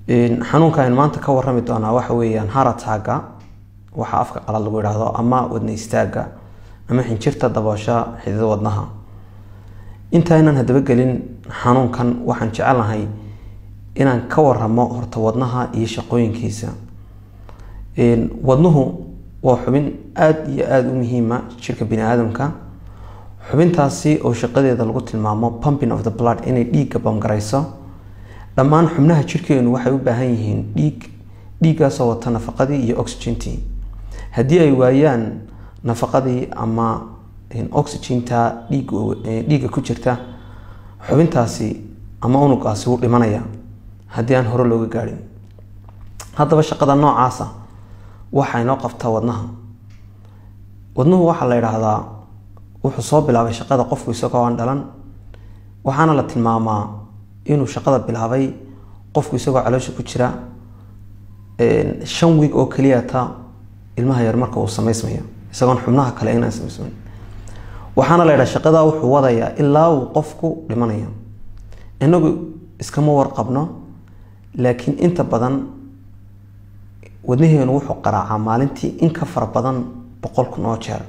xanuunka aynu maanta ka warami doonaa waxa weeyaan harataaga waxa afka qalad lagu idhaahdo ama wadna istaaga ama xinjirta daboosha xidida wadnaha intaynan hadaba gelin xanuunkan waxaan jecelnahay inaan ka waramo horta wadnaha iyo shaqooyinkiisa wadnuhu waa xubin aada iyo aada u muhiima jirka bini aadamka xubintaasi oo shaqadeeda lagu tilmaamo pumping of the blood inay dhiigga bamgarayso dhammaan xubnaha jirkeenu waxay u baahan yihiin dhiig dhiiggaasoo wata nafaqadii iyo oxygentii haddii ay waayaan nafaqadii ama oxyginta dhiigga ku jirta xubintaasi ama unugaasi wuu dhimanaya haddii aan hore looga gaadhin haddaba shaqada noocaasa waxaa inoo qabtaa wadnaha wadnuhu waxaa la idhaahdaa wuxuu soo bilaabay shaqada qofku isagoo aan dhalan waxaana la tilmaamaa inuu shaqada bilaabay qofku isagoo caloosha ku jira shan wiig oo keliyata ilmaha yar marka uu samaysmayo isagoon xubnaha kale inaan samaysmayn waxaana la ydhaha shaqadaa wuxuu wadayaa ilaa uu qofku dhimanayo inagu iskama warqabno laakiin inta badan wadnaheenu wuxuu qaraacaa maalintii in ka fara badan boqol kun oo jeer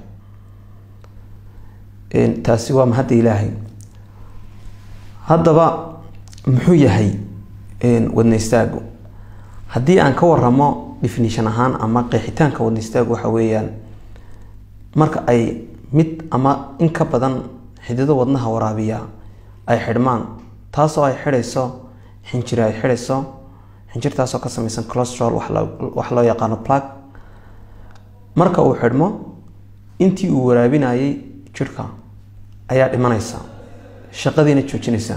taasi waa mahadda ilaahay haddaba muxuu yahay wadna istaagu haddii aan ka waramo definition ahaan ama qeexitaanka wadna istaagu waxa weeyaan marka ay mid ama in ka badan xidido wadnaha waraabiya ay xidhmaan taasoo ay xidhayso xinjiri ay xidhayso xinjirtaasoo ka samaysan colostrol wax loo yaqaano plug marka uu xidhmo intii uu waraabinayay jirhka ayaa dhimanaysa shaqadiina joojinaysa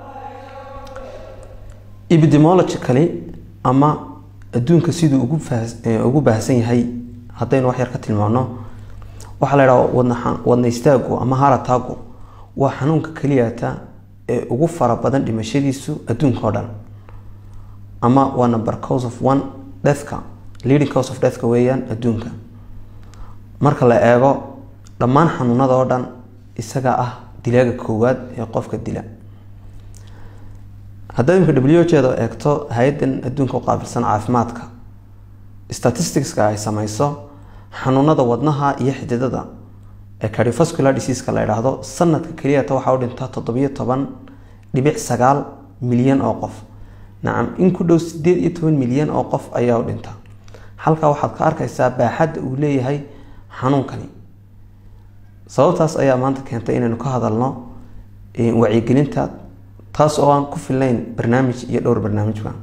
epidemologically ama adduunka siduu ugu baahsan yahay haddaynu wax yar ka tilmaano waxaa la ydhaha wadna istaagu ama harataagu waa xanuunka keliyata ee ugu fara badan dhimashadiisu adduunka oo dhan ama waa number cause of one deathka leading cause of deathka weeyaan adduunka marka la eego dhammaan xanuunada oo dhan isaga ah dilaaga koowaad ee qofka dila haddaad imika w jeeda eegto hay-adan adduunka u qaabilsan caafimaadka statisticska ay sameyso xanuunada wadnaha iyo xididada ee cardiovascular diseaska la idhaahdo sanadka keliyata waxaa u dhintaa toddobiyo toban dhibic sagaal milyan oo qof nacam in ku dhow sideed iyo toban milyan oo qof ayaa u dhinta halkaa waxaad ka arkaysaa baaxadda uu leeyahay xanuunkani sababtaas ayaa maanta keentay inaynu ka hadalno wacyigelinta taas oo aan ku filnayn barnaamij iyo dhowr barnaamijba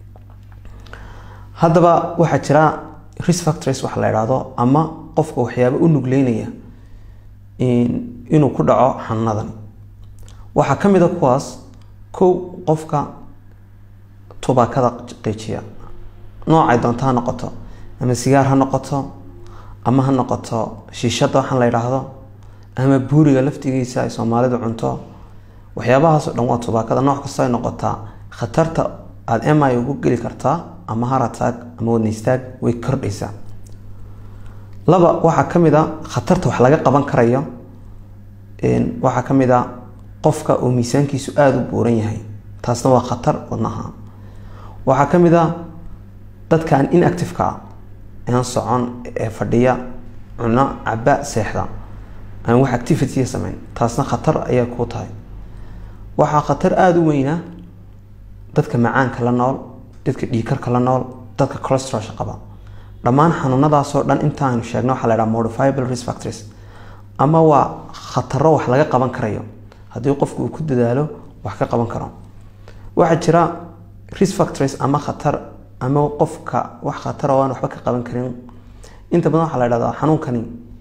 haddaba waxaa jira risk factors waxa la idhaahdo ama qofka waxyaaba u nugleynaya inuu ku dhaco xanuunadan waxaa ka mid a kuwaas kow qofka tubaakada qiijiya noocay doonto ha noqoto ama sigaar ha noqoto ama ha noqoto shiishada waxaan la idhaahdo ama buuriga laftigiisa ay soomaalidu cunto waxyaabahaasoo dhan waa tubaakada nooc kastoo ay noqotaa khatarta aada mi ugu geli kartaa ama harataag ama wadnaystaag way kordhaysaa laba waxaa ka mid a khatarta wax laga qaban karayo waxaa ka mid a qofka oo miisaankiisu aada u buuran yahay taasna waa khatar wadnaha waxaa ka mid a dadka aan inactiveka ah aan socon ee fadhiya cuno caba seexda aan wax activitya sameyn taasna khatar ayaa kuu tahay waxaa khatar aada u weyna dadka macaanka la nool dadka dhiikarka la nool dadka colostrolsha qaba dhammaan xanuunadaasoo dhan intaaynu sheegna waxaa la dhaha modifiable risk factors ama waa khataro wax laga qaban karayo haddii qofku uu ku dadaalo wax ka qaban karo waxaa jira risk factors ama khatar ama qofka wax khatar oo aan waxba ka qaban karin inta badan waxaa la dhahdaa xanuunkani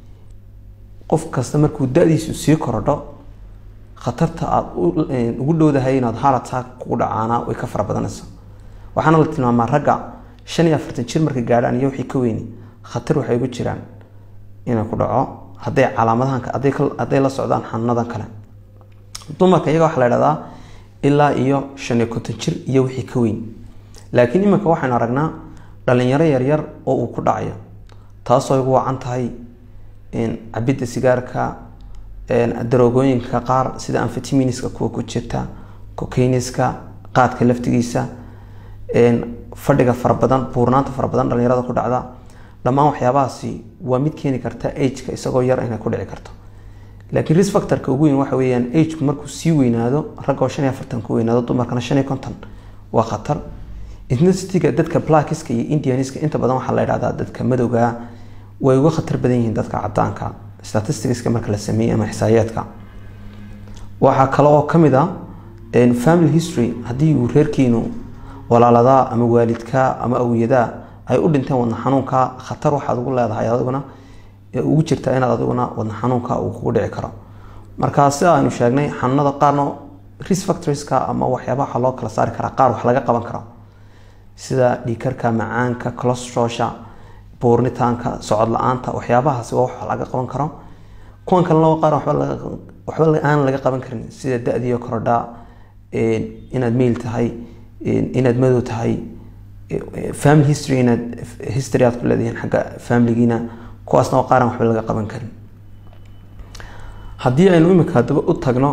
qof kasta markuu da-diisu sii korodho khatarta aada ugu dhowdahay inaad harataag kugu dhacaana way ka fara badanaysa waxaana la tilmaamaa ragga shan iyo afartan jir markay gaadhaan iyo wixii ka weyni khatar waxay ugu jiraan inay ku dhaco hadday calaamadahan hadday la socdaan xanuunadan kale dumarka iyaga waxaa la dhahdaa ilaa iyo shan iyo konton jir iyo wixii ka weyn laakiin iminka waxaynu aragnaa dhalinyaro yaryar oo uu ku dhacayo taasoo igu wacan tahay cabidda sigaarka daroogooyinka qaar sida amfetiminiska kuwa ku jirta cocainiska qaadka laftigiisa fadhiga fara badan buurnaanta fara badan dhalinyarada ku dhacda dhammaan waxyaabahaasi waa mid keeni karta ageka isagoo yar inay ku dhici karto laakiin risk factorka ugu weyn waxa weeyaan ageku markuu sii weynaado ragoo shan iyo afartan ku weynaado dumarkana shan iyo konton waa khatar ethnicity-ga dadka blackiska iyo indianiska inta badan waxaa la idhahdaa dadka madowga way uga khatar badan yihiin dadka cadaanka statisticska marka la sameeyey ama xisaayaadka waxaa kale oo kamid a family history haddii uu reerkiinu walaaladaa ama waalidkaa ama awiyadaa ay u dhinteen wadna xanuunka khatar waxaad ugu leedahay adiguna ugu jirta inaad adiguna wadna xanuunka uu kugu dhici karo marka sida aynu sheegnay xanuunada qaarna risk factorieska ama waxyaabaha waxaa loo kala saari karaa qaar wax laga qaban karo sida dhiikarka macaanka colostrosha buurnitaanka socod la-aanta waxyaabahaasi waa wax laga qaban karo kuwan kalena qaar waxba aan laga qaban karin sida da-diyo korodha inaad meyl tahay inaad madow tahay family history inaad history aad ku leedihiin xagga familigiina kuwaasna waa qaaran waxba laga qaban karin haddii aynu imika haddaba u tagno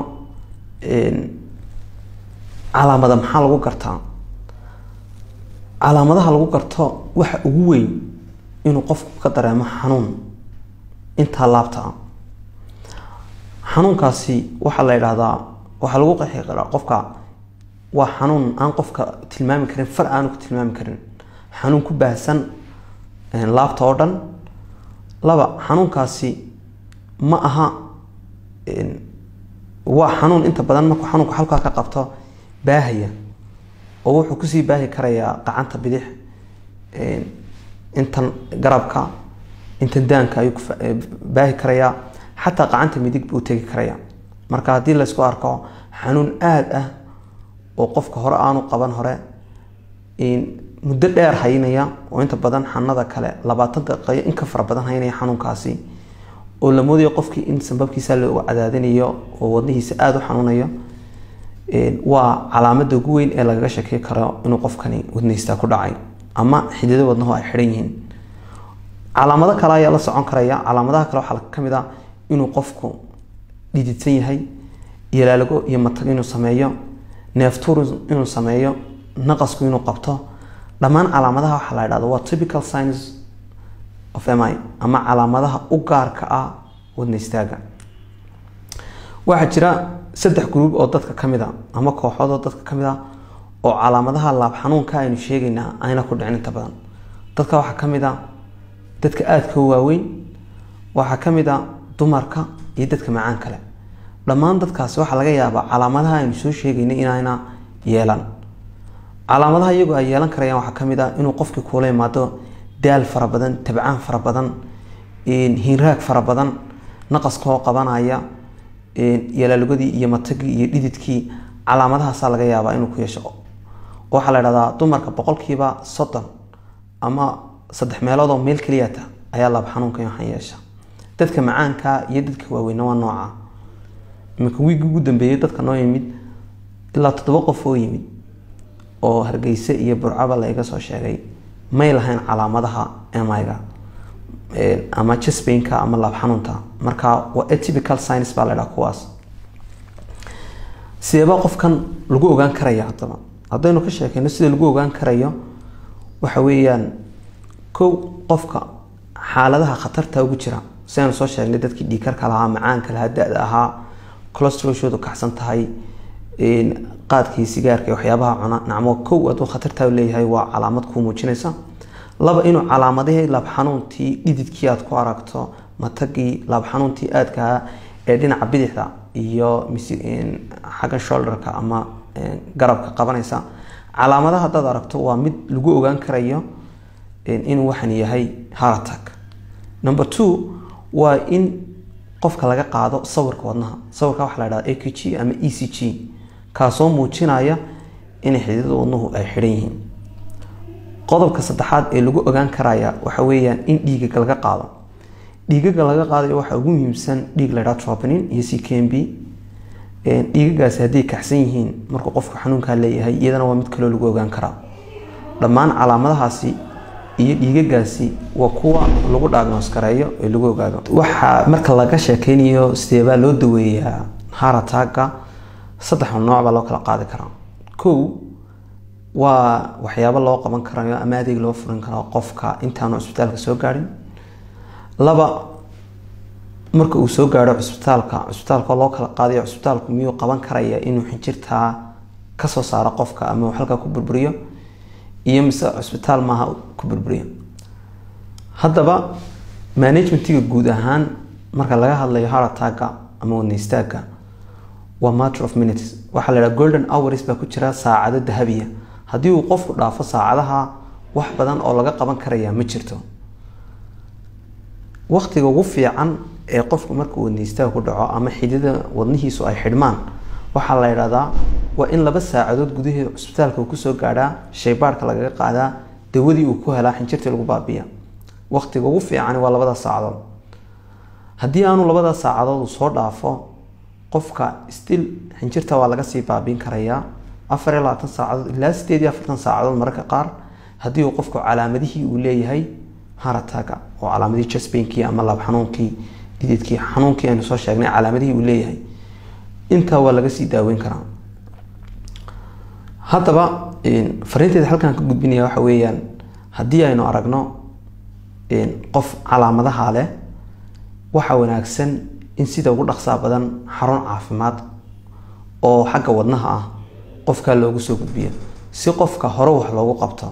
calaamada maxaa lagu gartaa calaamadaha lagu garto waxa ugu weyn inuu qofku ka dareemo xanuun intaa laabta ah xanuunkaasi waxaa la yidhaahdaa waxaa lagu qeexi karaa qofka waa xanuun aan qofka tilmaami karin far aanu ku tilmaami karin xanuun ku baahsan laabta oo dhan laba xanuunkaasi ma aha waa xanuun inta badan markuu xanuunku halkaa ka qabto baahaya oo wuxuu kusii baahi karayaa qacanta bidix intan garabka intan daanka ayuu baahi karayaa xataa qacanta midig buu tegi karaya marka haddii laysku arko xanuun aada ah oo qofka hore aanu qaban hore muddo dheer haynaya oo inta badan xanada kale labaatan daqiiqayo in ka fara badan haynaya xanuunkaasi oo la moodayo qofkii in sanbabkiisa loo cadaadinayo oo wadnihiisa aada u xanuunayo waa calaamada ugu weyn ee lagaga shakey karo inuu qofkani wadnihiista ku dhacay ama xidida wadnahu ay xidhan yihiin calaamado kale ayaa la socon karaya calaamadaha kale waxaa kamid a inuu qofku dhididsan yahay yalaalago iyo matag inuu sameeyo neeftuur inuu sameeyo naqasku inuu qabto dhammaan calaamadaha waxaa la dhahda waa typical signs of mi ama calaamadaha u gaarka ah wadna istaaga waxaa jira saddex gruub oo dadka kamid a ama kooxood oo dadka kamid a oo calaamadaha laab xanuunka aynu sheegaynaa ayna ku dhicin inta badan dadka waxaa kamid a dadka aadka u waaweyn waxaa kamid a dumarka iyo dadka macaan kale dhammaan dadkaasi waxaa laga yaabaa calaamadaha aynu soo sheegaynay inayna yeelan calaamadaha iyagoo ay yeelan karayaan waxaa kamid ah inuu qofkii kuula imaado daal fara badan tabcaan fara badan hiinraag fara badan naqaskoo qabanaya yalaalogadii iyo matagii iyo dhididkii calaamadahaasaa laga yaabaa inuu ku yeesho waxaa la dhahdaa dumarka boqolkiiba soddon ama saddex meelood oo meel keliyata ayaa laab xanuunka waxaan yeesha dadka macaanka iyo dadka waaweyna waa nooca iminka wiigi ugu dambeeyey dadka noo yimid ilaa toddoba qof oo yimid oo hargeyse iyo burcaba la iga soo sheegay may lahayn calaamadaha miga ama jasbainka ama laab xanuunta marka waa atypical science baa la dhaha kuwaas sideebaa qofkan lagu ogaan karaya haddaba haddaynu ka sheekeyno sida lagu ogaan karayo waxa weeyaan kow qofka xaaladaha khatarta ugu jira sidaynu soo sheegnay dadkii dhiikarka lahaa macaanka lahaa da-da ahaa colostrolshoodu kacsan tahay qaadkii sigaarka waxyaabaha cuna nacmo kow hadduu khatartaa leeyahay waa calaamad kuu muujinaysa laba inuu calaamadihii laab xanuuntii dhididkii aad ku aragto matagii laab xanuuntii aadkaha ee dhinaca bidixda iyo xagga shoulderka ama garabka qabanaysa calaamadaha haddaad aragto waa mid lagu ogaan karayo inuu waxan yahay haratak number two waa in qofka laga qaado sawirka wadnaha sawirka waxaa la dhahda a q g ama e c g kaasoo muujinaya inay xididada wadnuhu ay xidhan yihiin qodobka saddexaad ee lagu ogaan karaya waxa weeyaan in dhiigaga laga qaado dhiigaga laga qaadayo waxaa ugu muhiimsan dhiig la dhaha troponin iyo c k m b dhiigagaasi hadday kacsan yihiin markuu qofku xanuunkaa leeyahay iyadana waa mid kaloo lagu ogaan karaa dhammaan calaamadahaasi iyo dhiigagaasi waa kuwa lagu dhaagnoos gareeyo ee lagu ogaado waxaa marka laga sheekeynayo sideebaa loo daweeyaa harataaga saddex nooc baa loo kala qaadi karaa kow waa waxyaabo loo qaban karayo ama adeeg loo furin karo qofka intaanu cisbitaalka soo gaadhin laba marka uu soo gaadho cisbitaalka cisbitaalka loo kala qaadayo cisbitaalku miyuu qaban karaya inuu xinjirtaa kasoo saaro qofka ama uu halkaa ku burburiyo iyo mise cisbitaal maaha ku burburiyo haddaba managementiga guud ahaan marka laga hadlayo harataaga ama wadna istaagga waa matter of minutes waxaa la dhaha golden hours baa ku jira saacado dahabiya haddii uu qofku dhaafo saacadaha wax badan oo laga qaban karaya ma jirto waqtiga ugu fiican ee qofku markuu wadna istaag ku dhaco ama xidida wadnihiisu ay xidhmaan waxaa la idhahdaa waa in laba saacadood gudaheeda cisbitaalka uu kusoo gaadhaa shaybaarhka lagaga qaadaa dawadii uu ku helaa xinjirtii lagu baabiya waqtiga ugu fiican waa labada saacadood haddii aanu labada saacadood uu soo dhaafo qofka stil xinjirta waa laga sii baabiin karayaa afar iyo labaatan saacadood ilaa sideed iyo afartan saacadood mararka qaar haddii uu qofku calaamadihii uu leeyahay harataga oo calaamadihii jasbainkii ama laab xanuunkii dididkii xanuunkii aynu soo sheegnay calaamadihii uu leeyahay intaa waa laga sii daaweyn karaa haddaba fariinteeda halkaan ka gudbinaya waxa weeyaan haddii aynu aragno qof calaamadaha leh waxaa wanaagsan in sida ugu dhaqsaa badan xarun caafimaad oo xagga wadnaha ah qofkaa loogu soo gudbiyo si qofka hore wax loogu qabto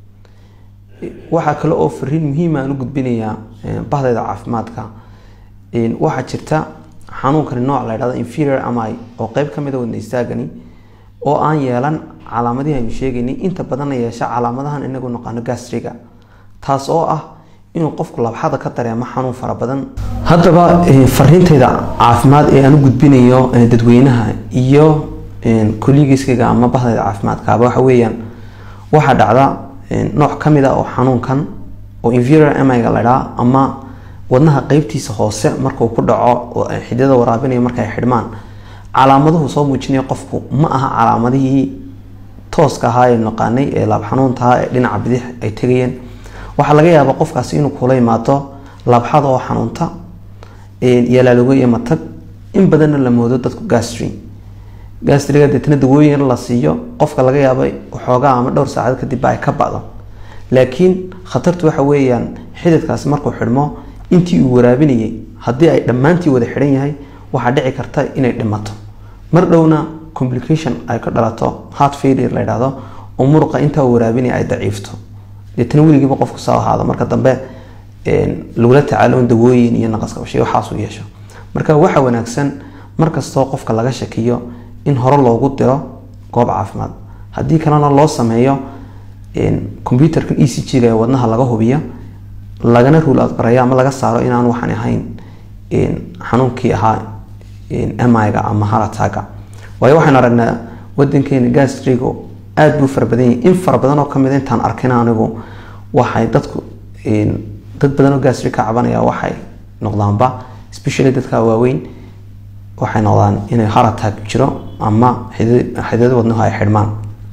waxaa kale oo fariin muhiima aan u gudbinayaa bahdayda caafimaadka waxaa jirta xanuunkani nooc la ydhahdo inferior ami oo qeyb ka mida wadna istaagani oo aan yeelan calaamadihii aynu sheegaynay inta badanna yeesha calaamadahan inagu naqaano gastriga taas oo ah inuu qofku labxada ka dareemo xanuun fara badan haddaba fariintayda caafimaad ee aan u gudbinayo dadweynaha iyo kollegiskayga ama bahdayda caafimaadkaaba waxa weeyaan waxaa dhacda nooc ka mid a oo xanuunkan oo inferior amiga la dhaa ama wadnaha qeybtiisa hoose markuu ku dhaco xididada waraabinaya markay xidhmaan calaamaduhu soo muujinaya qofku ma aha calaamadihii tooska ahaa ee naqaanay ee laab xanuuntaha ee dhinaca bidix ay tegayeen waxaa laga yaabaa qofkaasi inuu kula imaado laabxada oo xanuunta yalaaloogo iyo matag in badanna la moodo dadku gastri gastriga deetna dawooyin la siiyo qofka laga yaaba waxoogaa ama dhowr saacad kadibba ay ka bacdo laakiin khatartu waxa weeyaan xididkaasi markuu xidhmo intii uu waraabinayay haddii ay dhammaantii wada xidhan yahay waxaa dhici karta inay dhimato mar dhowna complication ay ka dhalato heart failure la yidhaahdo oo muruqa intaa waraabinaya ay daciifto deetna weligiiba qofku soo ahaado marka dambe lagula tacaalo in dawooyin iyo naqaskabashay waxaasuu yeesho marka waxa wanaagsan markastoo qofka laga shakiyo in hore loogu diro goob caafimaad haddii kalena loo sameeyo computerka e c g-ga ee wadnaha laga hubiyo lagana ruul adbarayo ama laga saaro inaan waxaan ahayn xanuunkii ahaa miga ama harataga waayo waxaan aragnaa wadankeena gastrigo aada buu fara badan yahay in fara badan oo kamid intaan arkin anigu waxay dadku dad badan oo gastri ka cabanaya waxay noqdaanba especially dadka waaweyn waxay noqdaan inay haratag jiro ama xididada wadnahu ay xidhmaan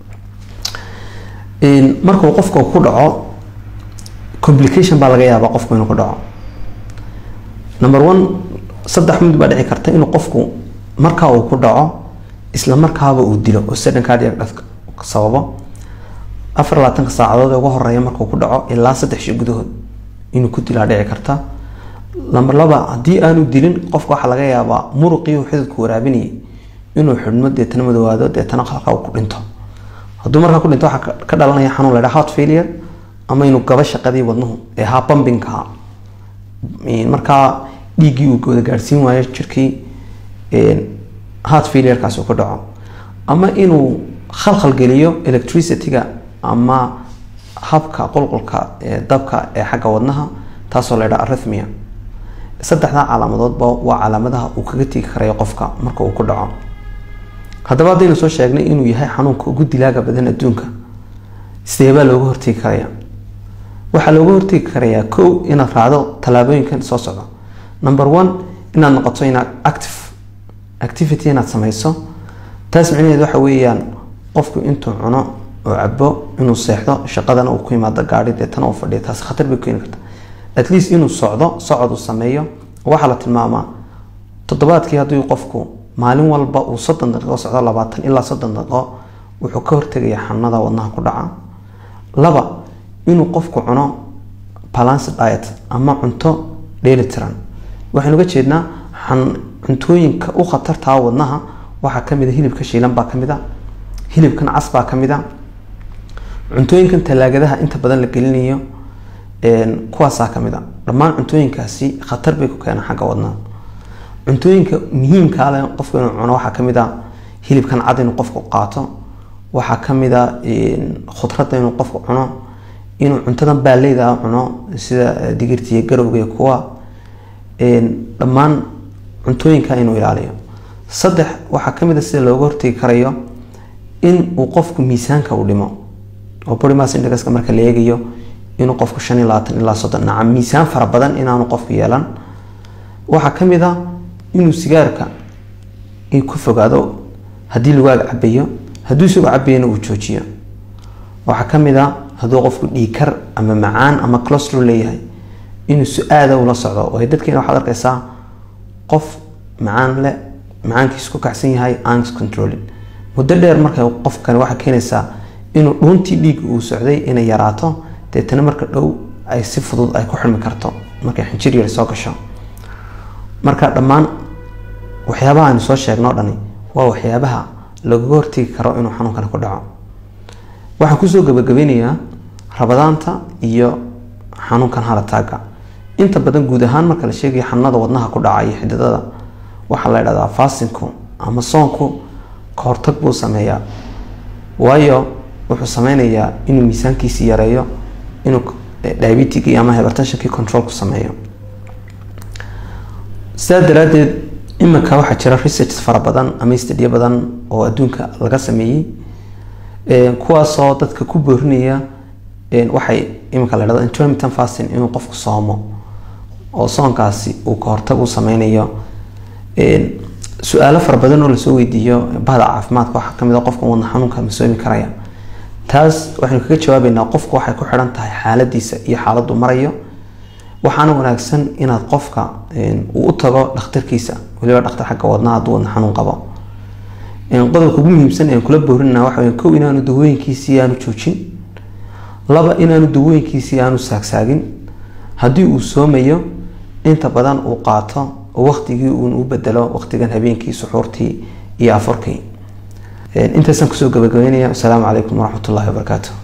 markuu qofka ku dhaco complication baa laga yaabaa qofku inuu ku dhaco number one saddex mid baa dhici karta inuu qofku markaa uu ku dhaco isla markaaba uu dilo oo sudden cardiac death sababo afar labaatanka saacadood ee ugu horeeya markuu ku dhaco ilaa saddex shi gudahood inuu ku dilaa dhici karta number laba haddii aanu dilin qofka waxaa laga yaabaa muruqii uu xididku waraabinayay inuu xidhmo deetana madoowaado deetana halkaa uu ku dhinto hadduu markaa ku dhinto waxaa ka dhalanaya xanuun la dhaha heart failure ama inuu gaba shaqadii wadnuhu ee ahaa bambinka markaa dhiiggii uu wada gaadhsiin waayo jirkii heart failurekaas uu ku dhaco ama inuu khalkhal geliyo electricity-ga ama habka qulqulka ee dabka ee xagga wadnaha taasoo la ydhaha arithmia saddexdaa calaamadoodba waa calaamadaha uu kaga tegi karayo qofka marka uu ku dhaco haddaba haddaynu soo sheegnay inuu yahay xanuunka ugu dilaaga badan adduunka sideebaa looga hortegi karaya waxaa looga hortegi karayaa kow inaad raacdo tallaabooyinkan soo socda number one inaad noqoto inaad active activity inaad sameyso taas micnaheed waxa weeyaan qofku intuu cuno oo cabo inuu seexdo shaqadana uu ku yimaado gaari deetana uu fadhiyo taas khatar bay keeni karta at least inuu socdo socod uu sameeyo waxaa la tilmaamaa toddobaadkii haddii qofku maalin walba uu soddon daqiiqo socdo labaatan ilaa soddon daqiiqo wuxuu ka hortegayaa xanuunada wadnaha ku dhaca laba inuu qofku cuno balance diet ama cunto dheelitiran waxaynu uga jeednaa cuntooyinka u khatartaa wadnaha waxaa kamid a hilibka shiilan baa kamid a hilibkan cas baa kamid a cuntooyinkan talaagadaha inta badan la gelinayo kuwaasaa kamid a dhammaan cuntooyinkaasi khatar bay ku keenaan xagga wadnaha cuntooyinka muhiimka ale qofku inuu cuno waxaa kamid a hilibkan cad inuu qofku qaato waxaa kamid a khudradda inuu qofku cuno inuu cuntadan baaleyda cuno sida digirta iyo garowga iyo kuwa dhammaan cuntooyinka inuu ilaaliyo saddex waxaa kamid a sida looga hortegi karayo in uu qofku miisaanka uu dhimo oo body mass indexka marka la eegayo inuu qofku shan iyo labaatan ilaa soddon nacam miisaan fara badan inaanu qofku yeelan waxaa kamid a inuu sigaarka ku fogaado haddii lagaaga cabayo hadduu isagoo cabayana uu joojiyo waxaa kamid a hadduu qofku dhiikar ama macaan ama clostro leeyahay inuu su-aada ula socdo waayo dadkeena waxaad arkaysaa qof macaan le macaankiisu ku kacsan yahay ans controlling muddo dheer marka qofkani waxaa keenaysaa inuu dhuuntii dhiigga uu socday inay yaraato deetana marka dhow ay si fudud ay ku xirmi karto markay xinjir yar soo gasho marka dhammaan waxyaabaha aynu soo sheegno o dhani waa waxyaabaha lagaga hortegi karo inuu xanuunkani ku dhaco waxaan kusoo gabagabeynayaa rabadaanta iyo xanuunkan halataaga inta badan guud ahaan marka la sheegayo xanuunada wadnaha ku dhaca iyo xididada waxaa la idhahdaa faasinku ama soonku ka hortag buu sameeyaa waayo wuxuu sameynayaa inuu miisaankiisi yareeyo inuu diabetigii ama hebertationkii control ku sameeyo sidaa daraadeed imika waxaa jira research fara badan ama stadiyo badan oo adduunka laga sameeyey kuwaasoo dadka ku boorinaya waxay imika la dhahdo intermittent fasting inuu qofku soomo oo soonkaasi uu ka hortag u sameynayo su-aalo fara badan oo lasoo weydiiyo bahda caafimaadka waxaa kamid a qofka wadna xanuunka ma soomi karaya taas waxaynu kaga jawaabeynaa qofku waxay ku xidhan tahay xaaladiisa iyo xaaladdu marayo waxaana wanaagsan inaad qofka uu u tago dhakhtarkiisa waliba dhakhtar xagga wadnaha hadduu wadna xanuun qabo qodobka ugu muhiimsan aan kula boorinana waxa weya kow inaanu dawooyinkiisii aanu joojin laba inaanu dawooyinkiisii aanu saagsaagin haddii uu soomayo inta badan uu qaato oo waqtigii uun u bedelo waqtigan habeenkii suxuurtii iyo afurkii intaasaan kusoo gabagabeynaya asalaamu calaykum waraxmat ullahi wabarakaatu